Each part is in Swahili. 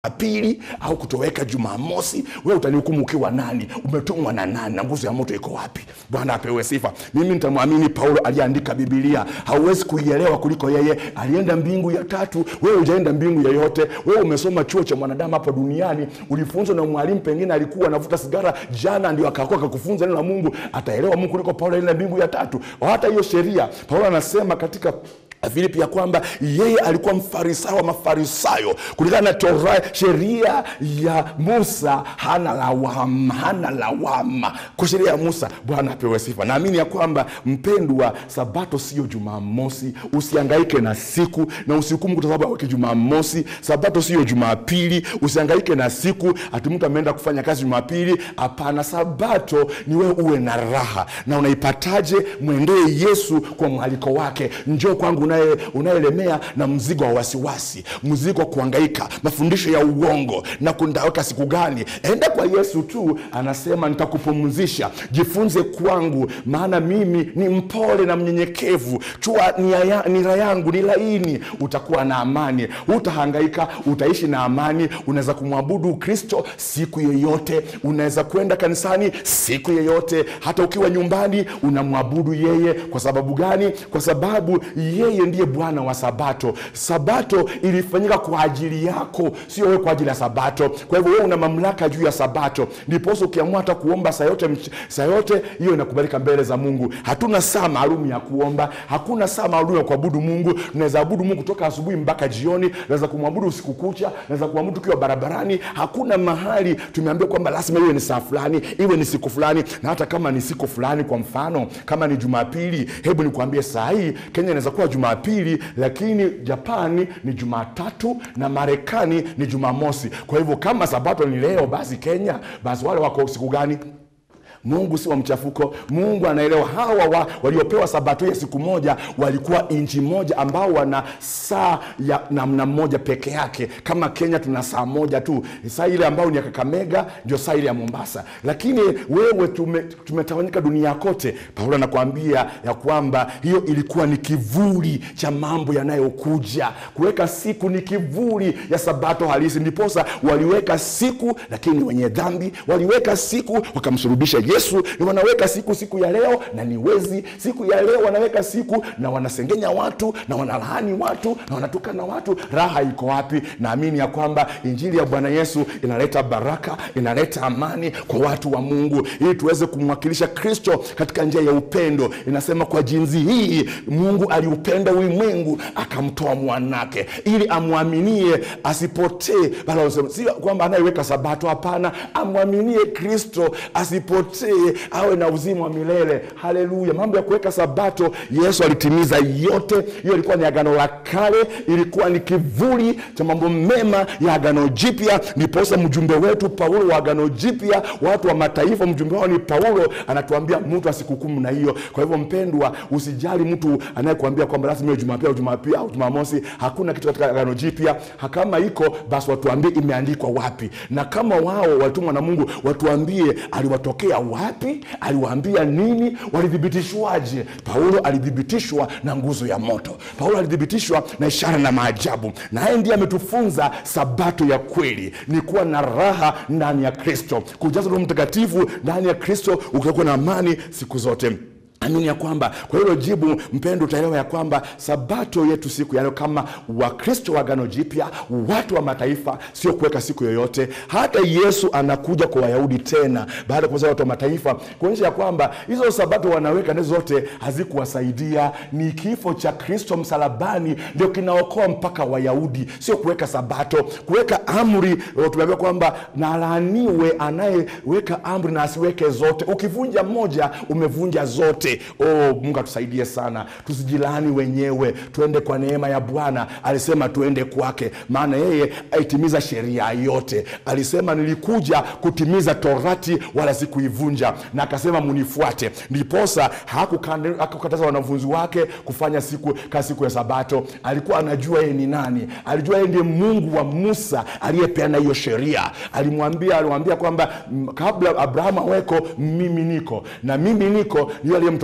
pili au kutoweka jumamosi wewe utanihukumu ukiwa nani umetumwa na nani na nguzo ya moto iko wapi bwana apewe sifa mimi nitamwamini paulo aliyeandika bibilia hauwezi kuielewa kuliko yeye alienda mbingu ya tatu wewe hujaenda mbingu yoyote wewe umesoma chuo cha mwanadamu hapa duniani ulifunzwa na mwalimu pengine alikuwa anavuta sigara jana ndio akakuwa akakufunza neno la mungu ataelewa mungu kuliko paulo alienda mbingu ya tatu hata hiyo sheria paulo anasema katika filipi ya kwamba yeye alikuwa mfarisayo wa mafarisayo kulingana na tora sheria ya musa hana lawama hana lawama kwa sheria ya musa bwana apewe sifa naamini ya kwamba mpendwa sabato sio jumamosi usiangaike na siku na usihukumu kwa sababu aweke jumamosi sabato sio jumapili usiangaike na siku ati mtu ameenda kufanya kazi jumapili hapana sabato ni wewe uwe na raha na unaipataje mwendee yesu kwa mwaliko wake njoo kwangu unaye- unayelemea na mzigo wa wasiwasi mzigo wa kuangaika mafundisho ya uongo na kundaweka siku gani enda kwa yesu tu anasema nitakupumzisha jifunze kwangu maana mimi ni mpole na mnyenyekevu chua nia ya- nira yangu ni laini utakuwa na amani utahangaika utaishi na amani unaweza kumwabudu kristo siku yoyote unaweza kwenda kanisani siku yoyote hata ukiwa nyumbani unamwabudu yeye kwa sababu gani kwa sababu yeye ndiye bwana wa sabato sabato ilifanyika kwa ajili yako sio wewe kwa ajili ya sabato kwa hivyo wewe una mamlaka juu ya sabato ndiposa ukiamua hata kuomba saa yote mch- saa yote hiyo inakubalika mbele za mungu hatuna saa maalum ya kuomba hakuna saa maalum ya kuabudu mungu tunaweza abudu mungu toka asubuhi mpaka jioni naweza kumwabudu usiku kucha naweza kumwabudu tukiwa barabarani hakuna mahali tumeambia kwamba lazima iwe ni saa fulani iwe ni siku fulani na hata kama ni siku fulani kwa mfano kama ni jumapili hebu nikuambie saa hii kenya inaweza kuwa jumapili lakini japani ni jumatatu na marekani ni jumamosi kwa hivyo kama sabato ni leo basi kenya basi wale wako siku gani mungu si wa mchafuko mungu anaelewa hawa wa, waliopewa sabato ya siku moja walikuwa nchi moja ambao wana saa ya namna moja peke yake kama kenya tuna saa moja tu saa ile ambayo ni ya kakamega ndio saa ile ya mombasa lakini wewe tume, tumetawanyika dunia kote paulo anakuambia ya kwamba hiyo ilikuwa ni kivuli cha mambo yanayokuja kuweka siku ni kivuli ya sabato halisi ndiposa waliweka siku lakini wenye dhambi waliweka siku wakamsurubisha yesu ni wanaweka siku siku ya leo na ni wezi siku ya leo wanaweka siku na wanasengenya watu na wanalaani watu na wanatukana watu raha iko wapi naamini ya kwamba injili ya bwana yesu inaleta baraka inaleta amani kwa watu wa mungu ili tuweze kumwakilisha kristo katika njia ya upendo inasema kwa jinsi hii mungu aliupenda ulimwengu akamtoa mwanake ili amwaminie asipotee bali wanasema, si kwamba anayeweka sabato hapana amwaminie kristo asipotee awe na uzima wa milele haleluya mambo ya kuweka sabato yesu alitimiza yote hiyo ilikuwa ni agano la kale ilikuwa ni kivuli cha mambo mema ya agano jipya ndiposa mjumbe wetu paulo wa agano jipya watu wa mataifa mjumbe wao ni paulo anatuambia mtu asikukumu na hiyo kwa hivyo mpendwa usijali mtu anayekuambia kwamba lazima iwe jumapili au jumapili au jumamosi hakuna kitu katika agano jipya Ha- kama iko basi watuambie imeandikwa wapi na kama wao walitumwa na mungu watuambie aliwatokea wapi aliwaambia nini walithibitishwaje paulo alithibitishwa na nguzo ya moto paulo alithibitishwa na ishara na maajabu naye ndiye ametufunza sabato ya kweli ni kuwa na raha ndani ya kristo kujaza roho mtakatifu ndani ya kristo utakuwa na amani siku zote amini ya kwamba kwa hilo jibu mpendo utaelewa ya kwamba sabato yetu siku ya leo kama wakristo wa agano jipya watu wa mataifa sio kuweka siku yoyote hata yesu anakuja kwa wayahudi tena baada ya kuweza watu wa mataifa kuonyesha ya kwamba hizo sabato wanaweka nazo zote hazikuwasaidia ni kifo cha kristo msalabani ndio kinaokoa mpaka wayahudi sio kuweka sabato kuweka amri eh, tumeambiwa kwamba nalaaniwe anayeweka amri na asiweke zote ukivunja moja umevunja zote oh, mungu atusaidie sana tusijilaani wenyewe tuende kwa neema ya bwana alisema tuende kwake maana yeye aitimiza sheria yote alisema nilikuja kutimiza torati wala sikuivunja na akasema munifuate ndiposa hakukande- hakukataza wanafunzi wake kufanya siku ka siku ya sabato alikuwa anajua yeye ni nani alijua yeye ndiye mungu wa musa aliyepeana hiyo sheria alimwambia alimwambia kwamba mm, kabla abrahamu aweko mimi niko na mimi niko ndiyo aliyemtokea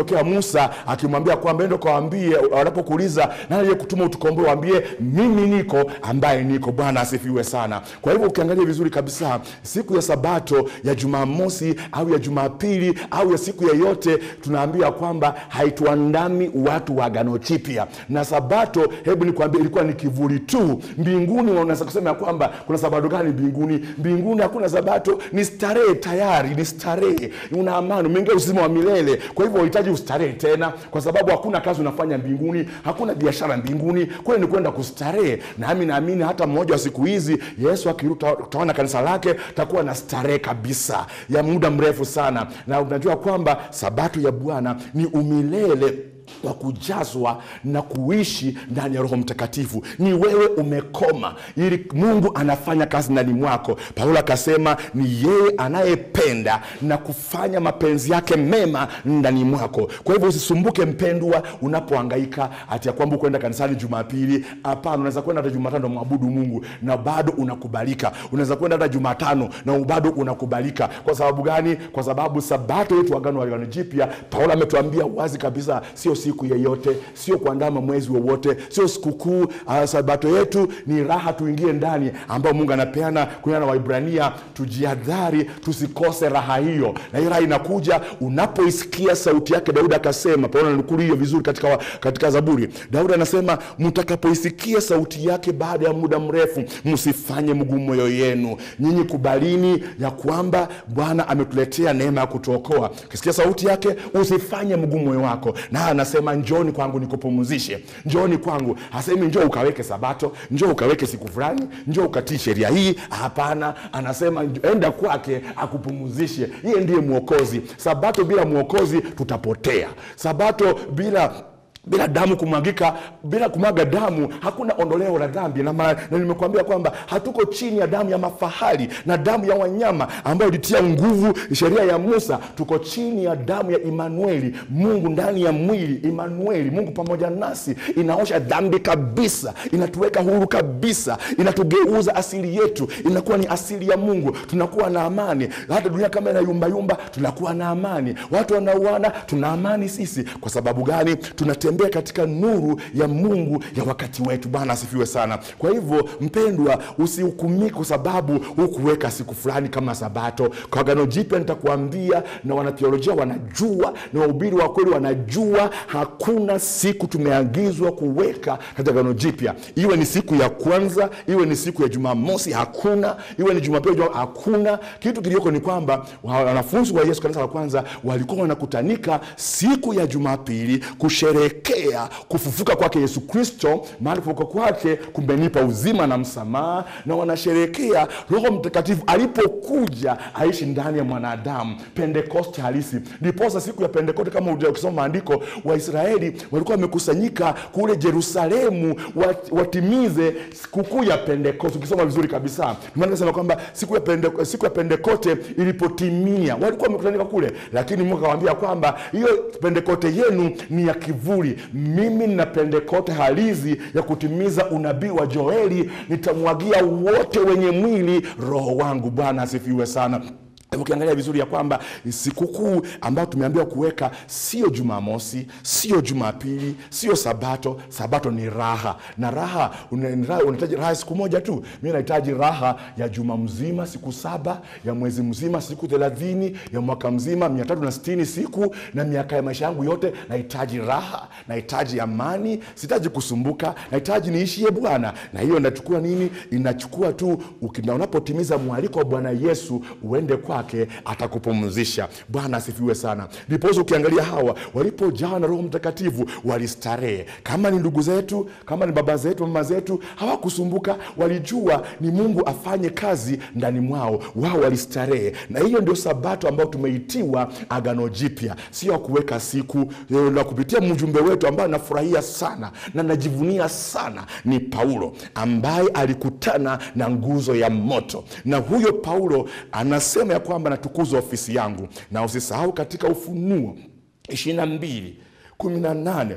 alimtokea Musa akimwambia kwamba endo kawaambie, wanapokuuliza nani aliyekutuma utukomboe, waambie mimi niko ambaye niko. Bwana asifiwe sana. Kwa hivyo ukiangalia vizuri kabisa, siku ya Sabato ya Jumamosi au ya Jumapili au ya siku yeyote, tunaambiwa kwamba haituandami watu wa Agano Jipya. Na Sabato, hebu nikwambie, ilikuwa ni kivuli tu. Mbinguni unaweza kusema ya kwamba kuna sabato gani mbinguni? Mbinguni hakuna Sabato, ni starehe tayari, ni starehe, una amani, umeingia uzima wa milele. Kwa hivyo unahitaji ustarehe tena, kwa sababu hakuna kazi unafanya mbinguni, hakuna biashara mbinguni, kule ni kwenda kustarehe. Nami naamini hata mmoja wa siku hizi Yesu akirudi, utaona kanisa lake takuwa na starehe kabisa ya muda mrefu sana, na unajua kwamba sabato ya Bwana ni umilele wa kujazwa na kuishi ndani ya Roho Mtakatifu. Ni wewe umekoma, ili Mungu anafanya kazi ndani mwako. Paulo akasema ni yeye anayependa na kufanya mapenzi yake mema ndani mwako. Kwa hivyo usisumbuke mpendwa, unapohangaika ati ya kwamba ukwenda kanisani Jumapili. Hapana, unaweza kwenda hata Jumatano mwabudu Mungu na bado unakubalika. Unaweza kwenda hata Jumatano na bado unakubalika. Kwa sababu gani? Kwa sababu sabato yetu agano wa Agano Jipya, Paulo ametuambia wazi kabisa, sio siku yeyote, sio kuandama mwezi wowote, sio sikukuu. Uh, sabato yetu ni raha, tuingie ndani ambao Mungu anapeana kulingana na Waibrania. Tujihadhari tusikose raha hiyo, na hiyo raha inakuja unapoisikia sauti yake. Daudi akasema, Paulo ananukuu hiyo vizuri katika, wa- katika Zaburi. Daudi anasema mtakapoisikia sauti yake baada ya muda mrefu, msifanye mguu moyo yenu. Nyinyi kubalini ya kwamba Bwana ametuletea neema ya kutuokoa. Ukisikia sauti yake, usifanye mguu moyo wako na anasema njoni kwangu nikupumzishe, njoni kwangu. Hasemi njoo ukaweke sabato, njoo ukaweke siku fulani, njoo ukatii sheria hii. Hapana, anasema njo- enda kwake akupumzishe. Yeye ndiye mwokozi. Sabato bila mwokozi tutapotea. Sabato bila bila damu kumwagika, bila kumwaga damu hakuna ondoleo la dhambi. Na, ma- na nimekuambia kwamba hatuko chini ya damu ya mafahali na damu ya wanyama ambayo ilitia nguvu sheria ya Musa. Tuko chini ya damu ya Imanueli, Mungu ndani ya mwili. Imanueli, Mungu pamoja nasi, inaosha dhambi kabisa, inatuweka huru kabisa, inatugeuza asili yetu, inakuwa ni asili ya Mungu. Tunakuwa na amani, hata dunia kama inayumbayumba, tunakuwa na amani. Watu wanauana, tuna amani sisi. Kwa sababu gani? Tunatembea katika nuru ya Mungu ya wakati wetu. Bwana asifiwe sana. Kwa hivyo, mpendwa, usihukumike kwa sababu hukuweka siku fulani kama Sabato. Kwa Agano Jipya nitakuambia, na wanatheolojia wanajua, na wahubiri wa kweli wanajua, hakuna siku tumeagizwa kuweka katika Agano Jipya, iwe ni siku ya kwanza, iwe ni siku ya Jumamosi, hakuna, iwe ni Jumapili, Juma- hakuna. Kitu kilioko ni kwamba wanafunzi wa Yesu kanisa la kwanza walikuwa wanakutanika siku ya Jumapili kusherekea kufufuka kwake Yesu Kristo, mahali kufufuka kwake kumenipa uzima na msamaha, na wanasherekea Roho Mtakatifu alipokuja aishi ndani ya mwanadamu, Pentekoste halisi. Ndiposa siku ya Pentekoste, kama uja- ukisoma maandiko, Waisraeli walikuwa wamekusanyika kule Yerusalemu wat- watimize sikukuu ya Pentekoste. Ukisoma vizuri kabisa, Ndio maana nasema kwamba siku ya Pende, siku ya Pentekoste ilipotimia walikuwa wamekusanyika kule, lakini Mungu akawaambia kwamba hiyo Pentekoste yenu ni ya kivuli. Mimi nina Pentekoste halisi ya kutimiza unabii wa Joeli, nitamwagia wote wenye mwili roho wangu. Bwana asifiwe sana. Hivyo Ukiangalia vizuri ya kwamba sikukuu ambayo tumeambiwa kuweka sio Jumamosi, sio Jumapili, sio Sabato. Sabato ni raha, na raha una- ni raha- unahitaji raha siku moja tu. Mi nahitaji raha ya juma mzima, siku saba, ya mwezi mzima, siku thelathini, ya mwaka mzima, mia tatu na sitini siku, na miaka ya maisha yangu yote. Nahitaji raha, nahitaji amani, sihitaji kusumbuka, nahitaji niishie Bwana. Na hiyo inachukua nini? Inachukua tu uki- na unapotimiza mwaliko wa Bwana Yesu uende kwake, atakupumzisha. Bwana asifiwe sana. Ndiposa ukiangalia hawa walipojawa na Roho Mtakatifu walistarehe. Kama ni ndugu zetu, kama ni baba zetu, mama zetu, hawakusumbuka, walijua ni Mungu afanye kazi ndani mwao, wao walistarehe. Na hiyo ndio sabato ambayo tumeitiwa Agano Jipya, sio ya kuweka siku eh, na kupitia mjumbe wetu ambaye nafurahia sana na najivunia sana ni Paulo ambaye alikutana na nguzo ya moto, na huyo Paulo anasema ya kwamba natukuzwa ofisi yangu, na usisahau katika Ufunuo ishirini na mbili kumi na nane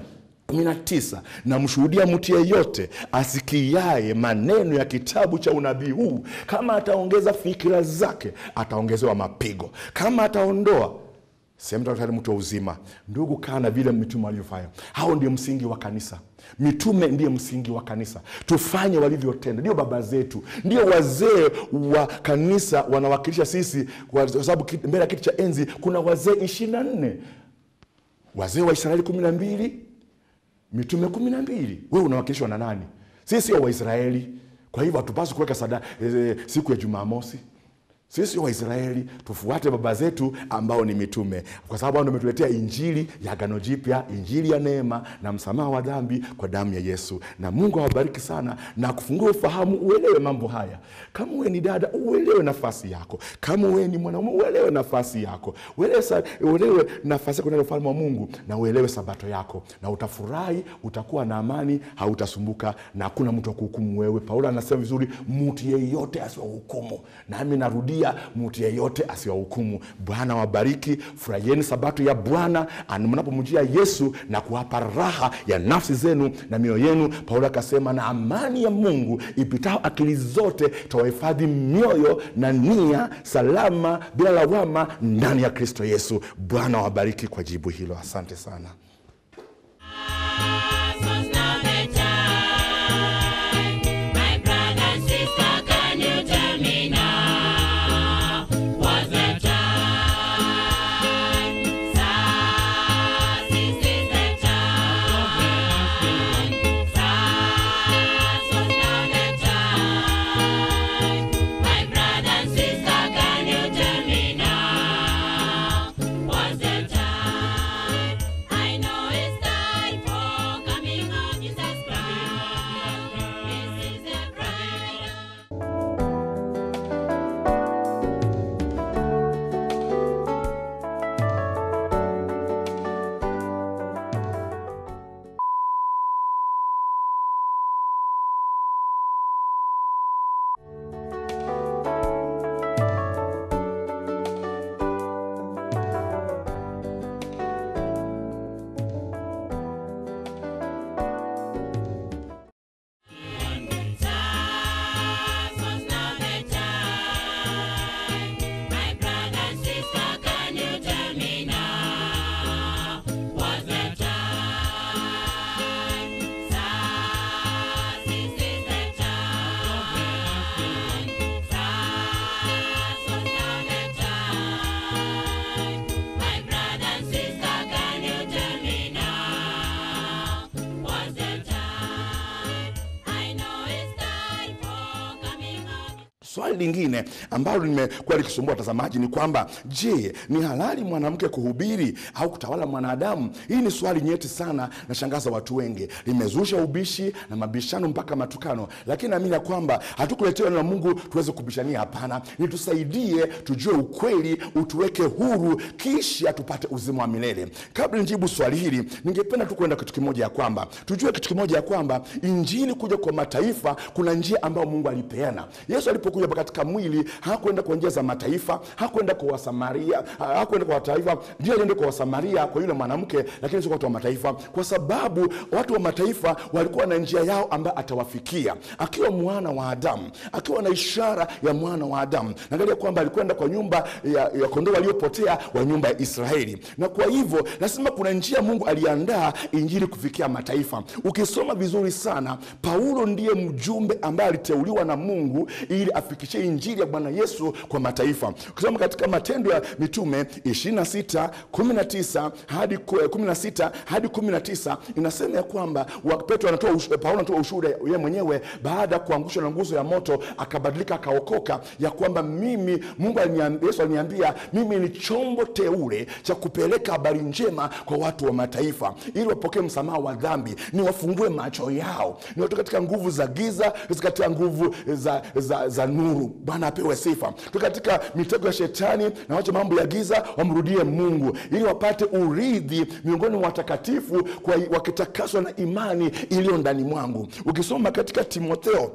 19 namshuhudia mtu yeyote asikiaye maneno ya kitabu cha unabii huu, kama ataongeza fikira zake ataongezewa mapigo, kama ataondoa sehemu tatu mtu wa uzima. Ndugu, kaa na vile mitume walivyofanya. Hao ndio msingi wa kanisa. Mitume ndiye msingi wa kanisa. Tufanye walivyotenda, ndio baba zetu, ndio wazee wa kanisa wanawakilisha sisi, kwa sababu kiti- mbele ya kiti cha enzi kuna wazee ishirini na nne wazee wa Israeli kumi na mbili mitume kumi na mbili wewe unawakilishwa na nani? Sisi sio Waisraeli, kwa hivyo hatupaswi kuweka sada e, siku ya Jumamosi. Sisi sio Waisraeli, tufuate baba zetu ambao ni mitume, kwa sababu hao ndio wametuletea injili ya agano jipya, injili ya neema na msamaha wa dhambi kwa damu ya Yesu. Na Mungu awabariki sana na kufungua ufahamu, uelewe mambo haya. Kama wewe ni dada, uelewe nafasi yako. Kama wewe ni mwanaume, uelewe nafasi yako, uelewe, sa- uelewe nafasi yako ndani ya ufalme wa Mungu, na uelewe sabato yako, na utafurahi, utakuwa na amani, hautasumbuka na hakuna mtu wa kuhukumu wewe. Paulo anasema vizuri, mtu yeyote asiwahukumu. Nami narudia, mtu yeyote asiwahukumu. Bwana wabariki, furahieni sabato ya Bwana ani- mnapomjia Yesu na kuwapa raha ya nafsi zenu na mioyo yenu. Paulo akasema, na amani ya Mungu ipitao akili zote tawahifadhi mioyo na nia salama bila lawama ndani ya Kristo Yesu. Bwana wabariki kwa jibu hilo, asante sana. Was now the time, my brother and sister, can you tell me now? Was the time? Sirs, this is the time. Sirs, was now the time, my brother and sister, can you tell me now? Was the time? I know it's time for coming of Jesus Christ. This is the bride. Sirs, was now the time. My brother and sister, can you tell me now? Was the time? Sirs, this is the time. Sirs, was now the time. My brother and sister, can you tell me now? Was the time? I know it's time for coming of Swali lingine ambalo limekuwa likisumbua watazamaji ni kwamba je, ni halali mwanamke kuhubiri au kutawala mwanadamu? Hii ni swali nyeti sana na shangaza watu wengi, limezusha ubishi na mabishano mpaka matukano, lakini naamini ya kwamba hatukuletewa neno la Mungu tuweze kubishania. Hapana, ni tusaidie tujue ukweli, utuweke huru, kisha tupate uzima wa milele. Kabla nijibu swali hili, ningependa tu kuenda kitu kimoja ya kwamba tujue kitu kimoja ya kwamba injili kuja kwa mataifa, kuna njia ambayo Mungu alipeana. Yesu alipokuja hapa katika mwili hakwenda kwa njia za mataifa, hakwenda kwa Wasamaria, ha- hakwenda kwa mataifa, ndio alienda kwa Wasamaria, kwa yule mwanamke, lakini sio kwa watu wa mataifa, kwa sababu watu wa mataifa walikuwa na njia yao ambayo atawafikia akiwa mwana wa Adamu, akiwa na ishara ya mwana wa Adamu. Naangalia kwamba alikwenda kwa nyumba ya, ya kondoo waliopotea wa nyumba ya Israeli, na kwa hivyo lazima kuna njia Mungu aliandaa injili kufikia mataifa. Ukisoma vizuri sana, Paulo ndiye mjumbe ambaye aliteuliwa na Mungu ili afikishie injili ya Bwana Yesu kwa mataifa. Ukisoma katika Matendo ya Mitume 26 19 hadi ku- 16 hadi 19 inasema ya kwamba wa- Petro anatoa ush- Paulo anatoa ushuhuda yeye mwenyewe baada ya kuangushwa na nguzo ya moto, akabadilika akaokoka, ya kwamba mimi Mungu aliniambia, Yesu aliniambia mimi ni chombo teule cha kupeleka habari njema kwa watu wa mataifa ili wapokee msamaha wa dhambi, niwafungue macho yao, niwatoe katika nguvu za giza katika nguvu za, za, za nuru. Bwana apewe sifa. Tu katika mitego ya shetani na wache mambo ya giza, wamrudie Mungu ili wapate urithi miongoni mwa watakatifu kwa- wakitakaswa na imani iliyo ndani mwangu. Ukisoma katika Timotheo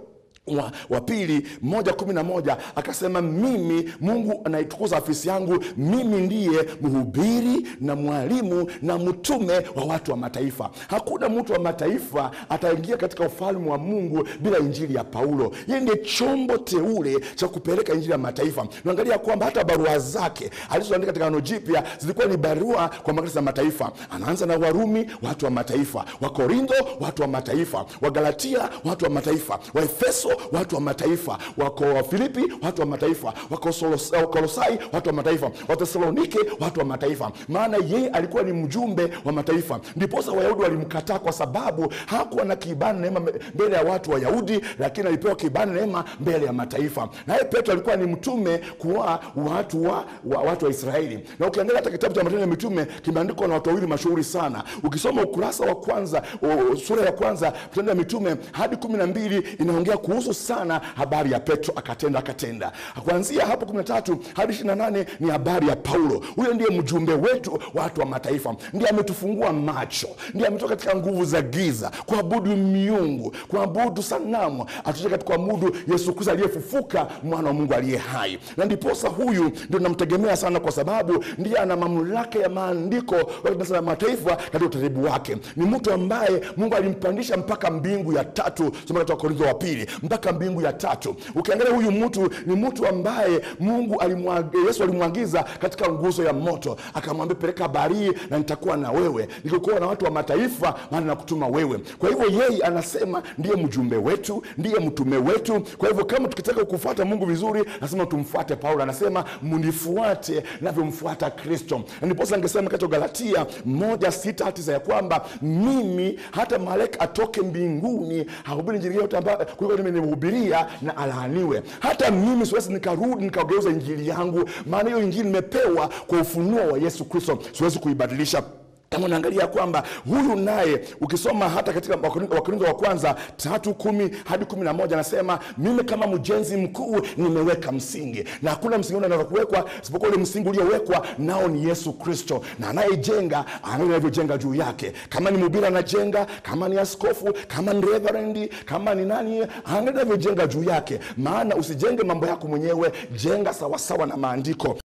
wa, wa pili moja kumi na moja akasema mimi mungu anaitukuza afisi yangu mimi ndiye mhubiri na mwalimu na mtume wa watu wa mataifa hakuna mtu wa mataifa ataingia katika ufalme wa mungu bila injili ya paulo yeye ndiye chombo teule cha kupeleka injili ya mataifa naangalia kwamba hata barua zake alizoandika katika ano jipya zilikuwa ni barua kwa makanisa ya mataifa anaanza na warumi watu wa mataifa wakorintho watu wa mataifa wagalatia watu wa mataifa waefeso watu wa mataifa wako wafilipi watu wa mataifa Wakosolos- wakolosai watu wa mataifa wathesalonike watu wa mataifa maana yeye alikuwa ni mjumbe wa mataifa ndiposa wayahudi walimkataa kwa sababu hakuwa na kibali neema mbele ya watu wayahudi lakini alipewa kibali neema mbele ya mataifa naye petro alikuwa ni mtume kuwa watu wa, wa, watu wa israeli na ukiangalia hata kitabu cha matendo ya mitume kimeandikwa na watu wawili mashuhuri sana ukisoma ukurasa wa kwanza o, sura ya kwanza matendo ya mitume hadi kumi na mbili inaongea kuhusu sana habari ya petro akatenda akatenda kuanzia hapo kumi na tatu hadi ishiri na nane ni habari ya paulo huyo ndiye mjumbe wetu watu wa mataifa ndiye ametufungua macho ndiye ametoka katika nguvu za giza kuabudu miungu kuabudu sanamu atutoka katika kuabudu yesu kristo aliyefufuka mwana wa mungu aliye hai na ndiposa huyu ndio namtegemea sana kwa sababu ndiye ana mamlaka ya maandiko ya mataifa katika utaratibu wake ni mtu ambaye mungu alimpandisha mpaka mbingu ya tatu soma katika korintho wa pili mpaka mbingu ya tatu ukiangalia huyu mtu ni mtu ambaye mungu alimwag- yesu alimwagiza katika nguzo ya moto akamwambia peleka habari hii na nitakuwa na wewe nikikuwa na watu wa mataifa maana nakutuma wewe kwa hivyo yeye anasema ndiye mjumbe wetu ndiye mtume wetu kwa hivyo kama tukitaka kufuata mungu vizuri lazima tumfuate paulo anasema mnifuate navyomfuata kristo Na ndiposa angesema katika galatia moja sita hati za ya kwamba mimi hata malaika atoke mbinguni hahubiri injili yote ambayo kuliko mimi nimehubiria na alaaniwe hata mimi siwezi nikarudi nikageuza injili yangu maana hiyo injili nimepewa kwa ufunuo wa yesu kristo siwezi kuibadilisha kama unaangalia kwamba huyu naye ukisoma hata katika Wakorintho Wakorintho wa kwanza tatu kumi hadi kumi na moja anasema mimi kama mjenzi mkuu nimeweka msingi na hakuna msingi ule unaweza kuwekwa isipokuwa ule msingi uliowekwa nao ni yesu kristo na anayejenga angalia anavyojenga juu yake kama ni mhubiri anajenga kama ni askofu kama ni reverendi kama ni nani angalia anavyojenga juu yake maana usijenge mambo yako mwenyewe jenga sawasawa na maandiko